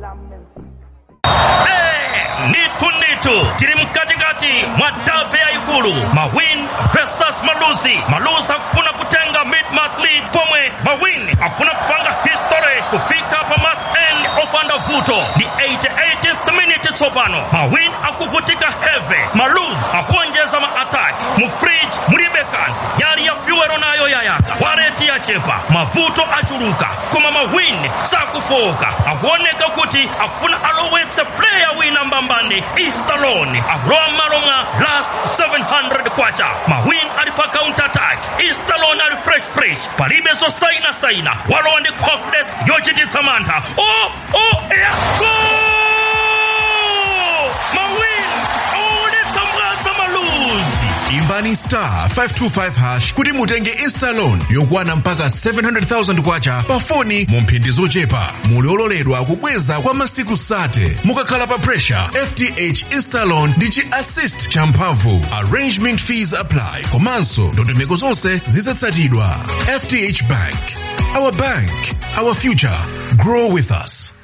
nitu nitu tiri mkatikati mwa dabe ya ikulu mawin versus malusi malusi akufuna kutenga mid-month lead pomwe mawin akufuna kupanga history kufika pa month end opanda vuto ni 88th minute tsopano mawin akuvutika heve malusi akuonjeza ma-attack mufridge mulibekan yali ya fyuwero nayo yayaka wareti yachepa mavuto achuluka koma mawin sakufoka akuoneka kuti akufuna alowetse player wina mbambani istaloni akulowa m'malo mwa last 700 kwacha mawin ali pa counter attack istaloni ali fresh fresh palibe zosainasaina walowa ndi confidence yochititsa mantha o o ya gol mawin awaonetsa mwadza maluzi imbani star 525 hash kuti mutenge instalon yokwana mpaka 700,000 kwacha pa foni mu mphindi zochepa muli ololedwa kubweza kwa masiku sate mukakhala pa pressure fth instalon ndi chi assist champhamvu arrangement fees apply komanso ndondomeko zonse zizatsatidwa fth bank our bank our future grow with us